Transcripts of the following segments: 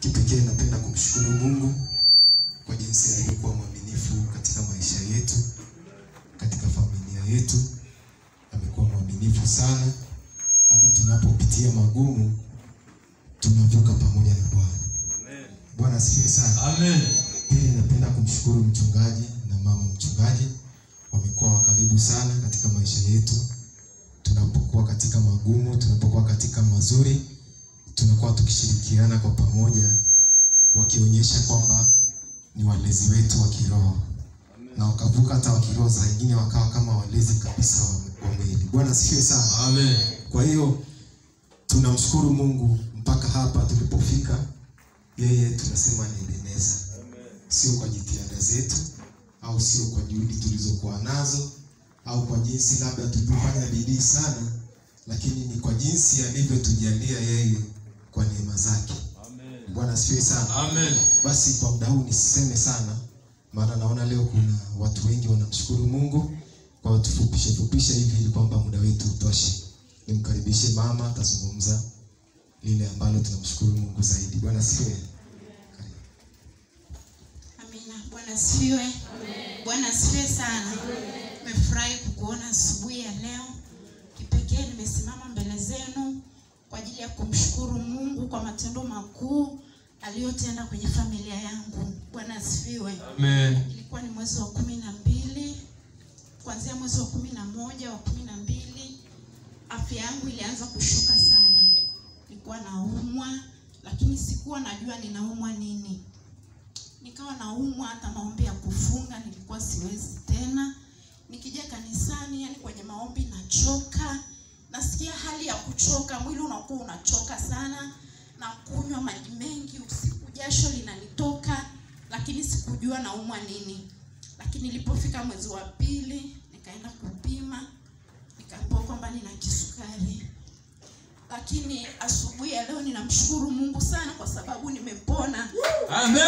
Kipekee napenda kumshukuru Mungu kwa jinsi alivyokuwa mwaminifu katika maisha yetu, katika familia yetu. Amekuwa mwaminifu sana, hata tunapopitia magumu tunavuka pamoja na Bwana. Bwana asifiwe sana. Amen. Pili, napenda kumshukuru mchungaji na mama mchungaji, wamekuwa wa karibu sana katika maisha yetu. Tunapokuwa katika magumu, tunapokuwa katika mazuri, tunakuwa tukishirikiana kwa pamoja, wakionyesha kwamba ni walezi wetu wa kiroho na wakavuka hata wa kiroho, za wengine wakawa kama walezi kabisa wa- wa mwili. Bwana asifiwe sana. Amen. Kwa hiyo tunamshukuru Mungu mpaka hapa tulipofika. Yeye tunasema ni Ebeneza, sio kwa jitihada zetu au sio kwa juhudi tulizokuwa nazo au kwa jinsi labda tulivyofanya bidii sana, lakini ni kwa jinsi alivyotujalia yeye kwa neema zake. Bwana asifiwe sana. Amen. Basi kwa muda huu nisiseme sana, maana naona leo kuna watu wengi wanamshukuru Mungu. Kwa hiyo tufupishe fupishe hivi ili kwamba muda wetu utoshe. Nimkaribishe mama, atazungumza lile ambalo tunamshukuru Mungu zaidi. Bwana asifiwe. Amina. Bwana asifiwe. Bwana asifiwe sana. Nimefurahi kukuona asubuhi ya leo. Kipekee nimesimama mbele zenu kwa ajili ya kumshukuru Mungu kwa matendo makuu aliyotenda kwenye familia yangu. Bwana asifiwe. Amen. Ilikuwa ni mwezi wa kumi na mbili kuanzia mwezi wa kumi na moja wa kumi na mbili afya yangu ilianza kushuka sana. Nilikuwa naumwa, lakini sikuwa najua ninaumwa nini. Nikawa naumwa, hata maombi ya kufunga nilikuwa siwezi tena. Nikija kanisani, yani kwenye maombi nachoka, nasikia hali ya kuchoka, mwili unakuwa unachoka sana, na kunywa maji mengi usiku, jasho linanitoka, lakini sikujua naumwa nini. Lakini nilipofika mwezi wa pili, nikaenda kupima, nikaambiwa kwamba nina kisukari lakini asubuhi ya leo ninamshukuru Mungu sana kwa sababu nimepona. Amen.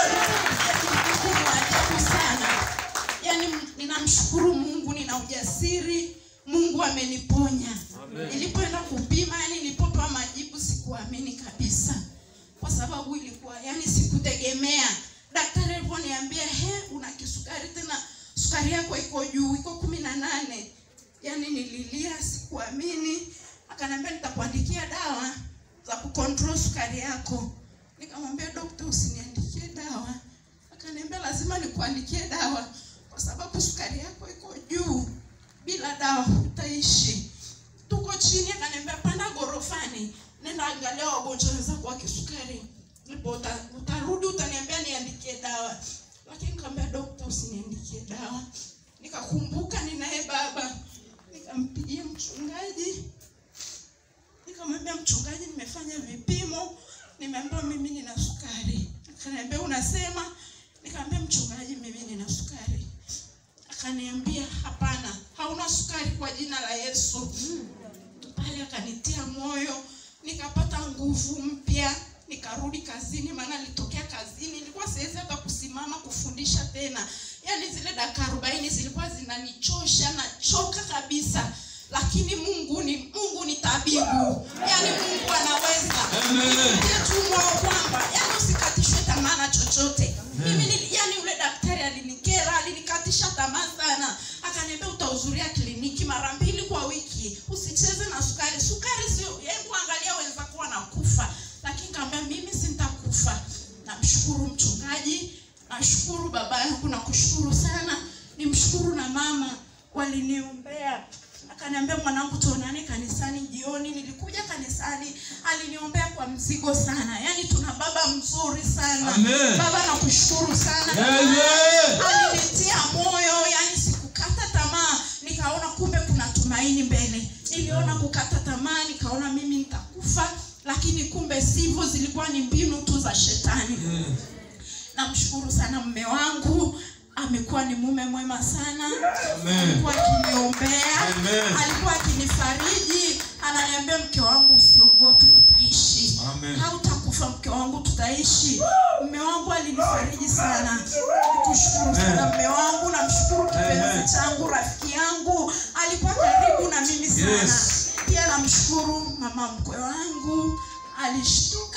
Mungu wa ajabu sana, yaani ninamshukuru Mungu, nina ujasiri. Mungu ameniponya. Nilipoenda kupima, yani nilipopewa majibu sikuamini kabisa, kwa sababu ilikuwa yani sikutegemea. Daktari aliponiambia he, una kisukari tena, sukari yako iko juu, iko kumi na nane yani nililia, sikuamini. Akaniambia nitakuandikia dawa za kucontrol sukari yako. Nikamwambia dokta, usiniandikie dawa. Akaniambia lazima nikuandikie dawa kwa sababu sukari yako iko juu, bila dawa hutaishi. Tuko chini, akaniambia panda gorofani, nenda angalia wagonjwa wenzako wa kisukari, ndipo uta, utarudi utaniambia niandikie dawa. Lakini nikamwambia dokta, usiniandikie dawa. Nikakumbuka ninaye baba, nikampigia mchungaji nikamwambia mchungaji, nimefanya vipimo, nimeambiwa mimi nina sukari. Akaniambia unasema? Nikamwambia mchungaji, mimi nina sukari. Akaniambia hapana, hauna sukari kwa jina la Yesu. Pale akanitia moyo, nikapata nguvu mpya, nikarudi kazini, maana nilitokea kazini, nilikuwa siwezi hata kusimama kufundisha tena. Yaani zile dakika arobaini zilikuwa zinanichosha, nachoka kabisa lakini Mungu ni Mungu ni tabibu, yaani Mungu anaweza. Amen. Nitie tu moyo kwamba yaani usikatishwe tamaa na chochote. Mimi ni yaani yule daktari alinikera, alinikatisha tamaa sana, akaniambia utahudhuria kliniki mara mbili kwa wiki, usicheze na sukari. Sukari sio, hebu angalia wenzako wanakufa, lakini kaambia mimi sintakufa. Namshukuru mchungaji, nashukuru baba yangu, nakushukuru sana, nimshukuru na mama waliniombea akaniambia mwanangu, tuonane kanisani jioni. Nilikuja kanisani, aliniombea kwa mzigo sana. Yaani tuna baba mzuri sana. Amen. Baba nakushukuru sana. Amen. Alinitia moyo, yani sikukata tamaa. Nikaona kumbe kuna tumaini mbele. Niliona kukata tamaa, nikaona mimi nitakufa, lakini kumbe sivyo, zilikuwa ni mbinu tu za shetani. Namshukuru sana mume wangu, amekuwa ni mume mwema sana. Amen. Alikuwa akiniombea, Amen. alikuwa akinifariji, ananiambia mke wangu, usiogope, utaishi, Amen. hautakufa mke wangu, tutaishi. Mume wangu alinifariji sana, nikushukuru sana Amen. mume wangu. Namshukuru Amen. kipenzi changu, rafiki yangu, alikuwa karibu na mimi sana. Yes. Pia namshukuru mama mkwe wangu, alishtuka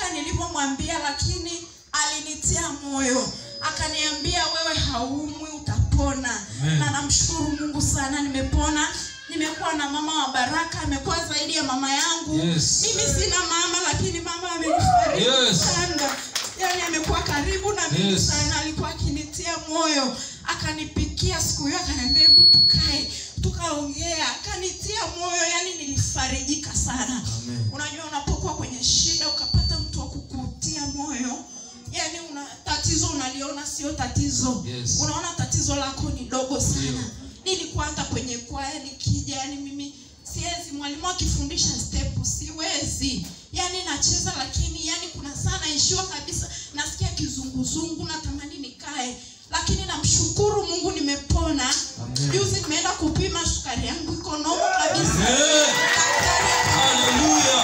kila nilivyomwambia lakini alinitia moyo akaniambia wewe haumwi utapona Amen. na namshukuru mungu sana nimepona nimekuwa na mama wa baraka amekuwa zaidi ya mama yangu Yes. mimi sina mama lakini mama amenifariji Yes. sana yaani amekuwa karibu na mimi Yes. sana alikuwa akinitia moyo akanipikia siku hiyo akaniambia hebu tukae tukaongea akanitia moyo yani nilifarijika sana Amen. unajua unapokuwa kwenye shida ukapata mtu wa kukutia moyo yani una tatizo unaliona sio tatizo Yes. unaona tatizo lako ni dogo sana Ndio. nilikuwa hata kwenye kwaya nikija yani mimi siwezi mwalimu akifundisha step siwezi yani nacheza lakini yani kuna saa naishiwa kabisa nasikia kizunguzungu natamani nikae lakini namshukuru mungu nimepona Amen. juzi nimeenda kupima sukari yangu iko nomo kabisa Amen. Daktari Hallelujah.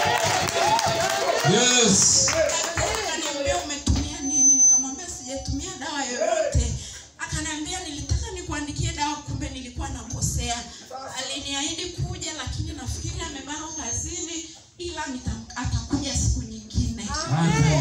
Yes. Daktari akaniambia umetumia nini nikamwambia sijatumia dawa yoyote akaniambia nilitaka nikuandikie dawa kumbe nilikuwa nakosea aliniahidi kuja lakini nafikiri amebana kazini ila nita- atakuja siku nyingine Amen.